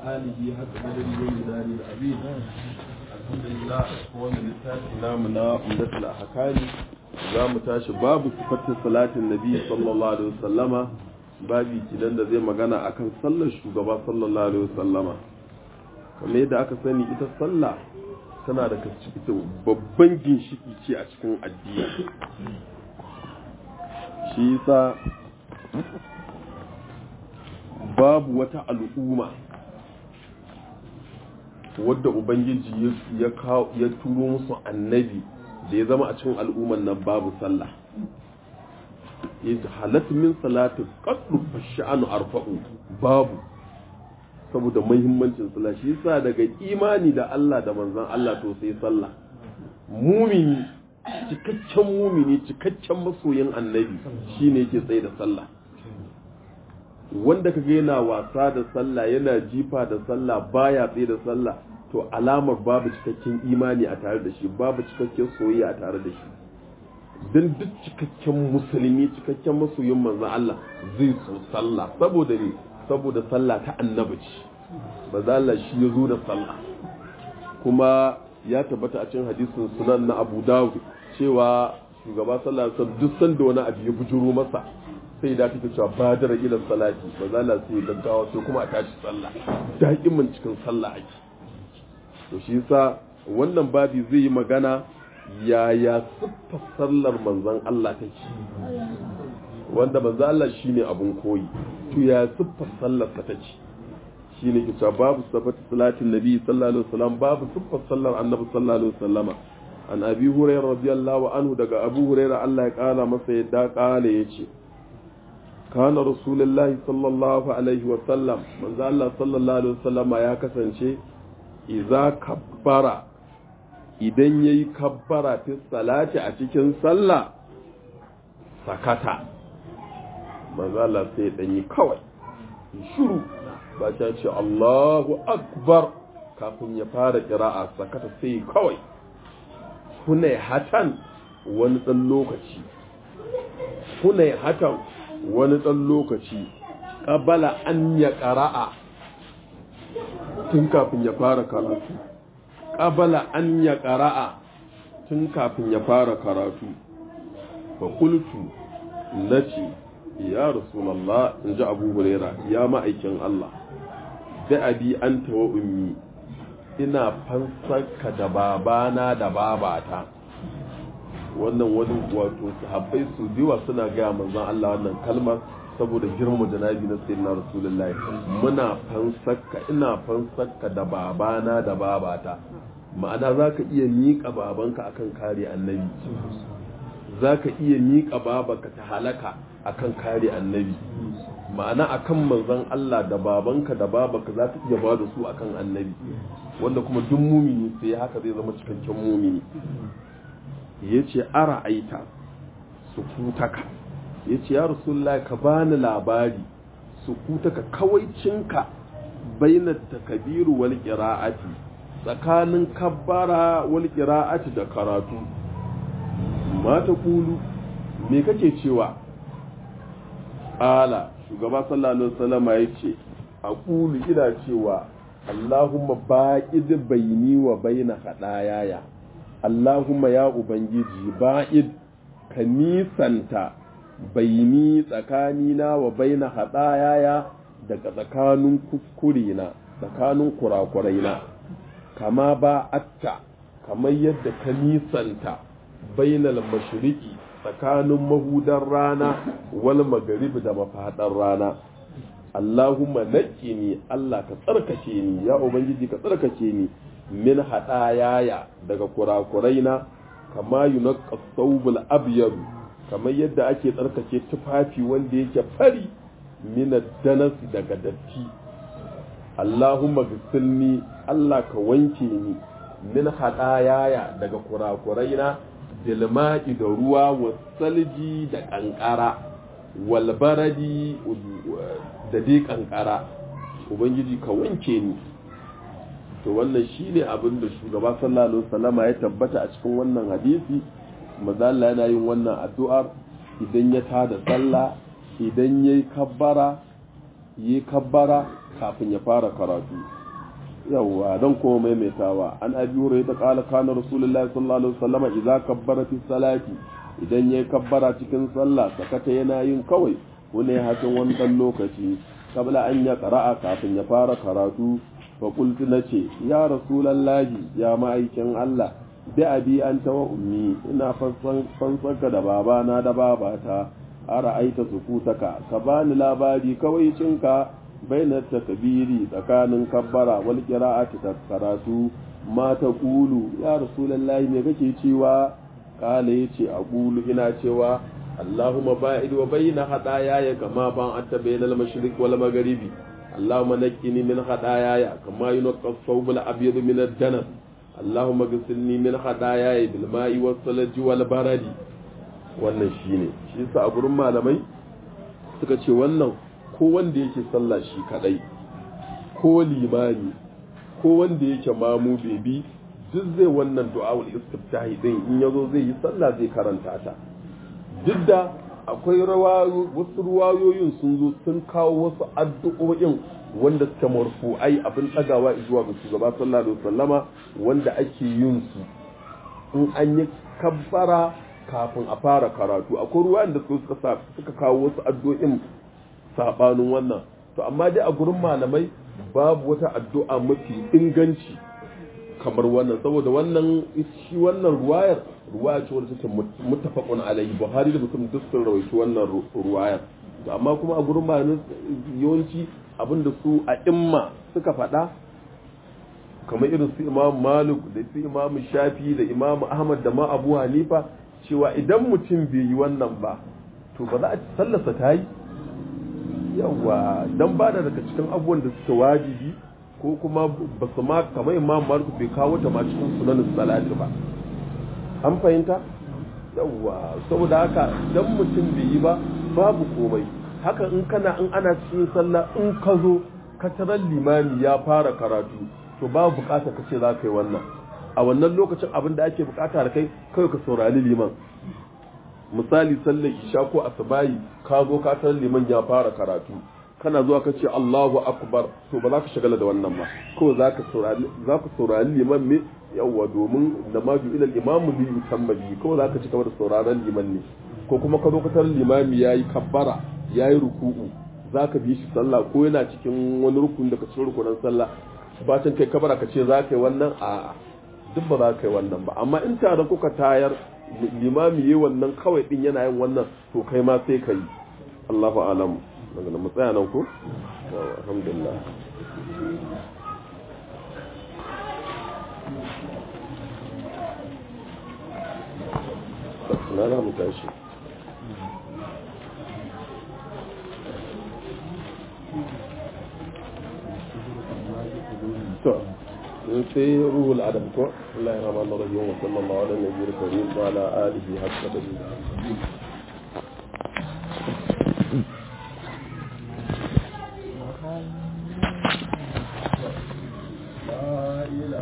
آله حق قدره ومداره العظيم الحمد لله هو من لساتنا من عمدة الأحكام za mu tashi babu sifatin salatin nabi sallallahu alaihi wasallama babi kidan da zai magana akan sallar shugaba sallallahu alaihi wasallama kamar yadda aka sani ita sallah tana da ita babban ginshiki ce a cikin addini shi yasa babu wata al'umma wadda ubangiji ya turo musu annabi da ya zama a cikin al'umman nan babu sallah ya halatta min salatu qaddu fash'anu arfa'u babu saboda muhimmancin sallah shi yasa daga imani da Allah da manzon Allah to sai sallah mumini cikakken mumini cikakken masoyin annabi shine yake tsaye da sallah wanda kaga yana wasa da sallah yana jifa da sallah baya tsaye da sallah to alamar babu cikakken imani a tare da shi babu cikakken soyayya a tare da shi don duk cikakken musulmi cikakken masoyin manzon Allah zai so sallah saboda ne saboda sallah ta annabi ce ba Allah shi ya zo da sallah kuma ya tabbata a cikin hadisin sunan na Abu Dawud cewa shugaba sallah alaihi duk sanda wani abu ya bujuro masa sai da take cewa badar ila salati ba za la sai gaggawa sai kuma a tashi sallah da'imin cikin sallah ake to shi yasa wannan babi zai yi magana yaya siffar sallar manzon Allah take wanda manzon Allah shine abun koyi to ya siffar sallar ta take shine ke cewa babu sifatu salatin nabi sallallahu alaihi wasallam babu siffar sallar annabi sallallahu alaihi wasallama an abi hurairah radiyallahu anhu daga abu hurairah Allah ya kara masa yadda kala yace kana rasulullahi sallallahu alaihi wasallam manzo Allah sallallahu alaihi wasallama ya kasance iza kabbara idan yayi kabbara fi salati a cikin sallah sakata manzo Allah sai dan yi kawai shiru ba ta ce Allahu akbar kafin ya fara qira'a sakata sai kawai kunai hatan wani dan lokaci kunai hatan wani dan lokaci qabala an ya qira'a tun kafin ya fara karatu ƙabala an ya ƙara'a tun kafin ya fara karatu ba kultu na ce ya rasulallah in ji abu huraira ya ma'aikin Allah da abi an tawa ummi ina fansarka da babana da babata wannan wani wato sahabbai su diwa suna gaya manzon Allah wannan kalmar saboda girma janabi na sayyidina rasulullahi muna fansakka ina fansakka da babana da babata ma'ana zaka iya miƙa babanka akan kare annabi zaka iya miƙa babanka ta halaka akan kare annabi ma'ana akan manzon Allah da babanka da babanka zaka iya ba da su akan annabi wanda kuma duk mumini sai haka zai zama cikakken mumini yace ara aita sukutaka ya ce ya rasulullah ka bani labari su kuta ka kawaicinka bainar takabiru wal qira'ati tsakanin kabbara wal qira'ati da karatu mata kulu me kake cewa ala shugaba sallallahu alaihi wasallam yace aqulu ina cewa allahumma ba'id baini wa baina hadayaya allahumma ya ubangiji ba'id ka nisanta baini tsakanina wa baina haɗayaya daga tsakanin kuskurena tsakanin kurakuraina kama ba atta kamar yadda ka nisanta bainal mashiriki tsakanin mahudan rana wal magharibi da mafaɗar rana Allahumma naqqini Allah ka tsarkake ni ya ubangiji ka tsarkake ni min haɗayaya daga kurakuraina kama yunqqa thawbul abyad kamar yadda ake tsarkake tufafi wanda yake fari mina danasi daga datti Allahumma gisilni Allah ka wanke ni min hadayaya daga kurakuraina dilma'i da ruwa wa salji da kankara wal baradi da dai kankara ubangiji ka wanke ni to wannan shine abin da shugaba sallallahu alaihi wasallama ya tabbata a cikin wannan hadisi mazalla yana yin wannan addu'ar idan ya tada sallah idan yayi kabbara yi kabbara kafin ya fara karatu yawwa don kuma maimaitawa an abi wurai ta kala kana rasulullahi sallallahu alaihi wasallam idza kabbara fi salati idan yayi kabbara cikin sallah sakata yana yin kawai wani hakin wani dan lokaci kabla an ya qara'a kafin ya fara karatu fa qultu nace ya rasulullahi ya ma'aikin Allah bi abi anta wa ummi ina fansanka da babana da babata ara aita sukutaka ka bani labari kawai cinka bainar takbiri tsakanin kabbara wal qira'ati ta karatu ma ta qulu ya rasulullahi me kake cewa kala yace aqulu ina cewa allahumma ba'id wa bayna hadayaya kama ban atta bainal mashriq wal magharibi allahumma naqqini min hadayaya kama yunqqa thawb al abyad min ad-danas allahumma ghsilni min hadayaya bil ma'i was salji wal baradi wannan shine shi yasa a gurin malamai suka ce wannan ko wanda yake sallah shi kadai ko limani ko wanda yake mamu bebi duk zai wannan du'a'ul istiftahi din in yazo zai yi sallah zai karanta ta duk da akwai wasu ruwayoyin sun zo sun kawo wasu addu'o'in wanda suka marfu'ai abin ɗagawa zuwa ga shugaba sallallahu alaihi wasallama wanda ake yin su in an yi kabbara kafin a fara karatu akwai ruwayan da suka suka kawo wasu addu'o'in sabanin wannan to amma dai a gurin malamai babu wata addu'a mafi inganci kamar wannan saboda wannan shi wannan ruwayar ruwaya ce wadda take muttafaqun alayhi buhari da muslim duk sun rawaito wannan ruwayar to amma kuma a gurin malamai yawanci abinda su a imma suka faɗa kamar irin su imam malik da su imam shafi da imam ahmad da ma abu hanifa cewa idan mutum bai yi wannan ba to ba za a sallasa ta yi yawa don ba da daga cikin abubuwan da suke wajibi ko kuma ba su ma kamar imam malik bai kawo ta ma cikin sunanin salati ba an fahimta yawa saboda haka dan mutum bai yi ba babu komai haka in kana in ana cikin sallah in ka zo ka tarar limami ya fara karatu to babu bukata ka ce za ka yi wannan a wannan lokacin abin da ake bukata da kai kawai ka saurari liman misali sallar isha ko asbayi ka zo ka tarar liman ya fara karatu kana zuwa ka ce Allahu akbar to ba za ka shagala da wannan ba ko za ka saurari za ka saurari liman me yawa domin da ma ju ilal imamu li yutamma bi ko za ka ci gaba da sauraron liman ne ko kuma ka zo ka tarar limami yayi kabbara yayi ruku'u za ka bi shi sallah ko yana cikin wani rukun da ka cikin rukunan sallah bacin kai kabara ka ce za ka yi wannan a duk ba za ka yi wannan ba amma in tare kuka tayar limami yi wannan kawai din yana yin wannan to kai ma sai ka yi Allahu alam daga nan matsaya nan ko alhamdulillah na na mu tashi to sai ruhul adam ko Allah ya rahmanu rahim wa sallallahu ala nabiyil karim wa ala alihi hakka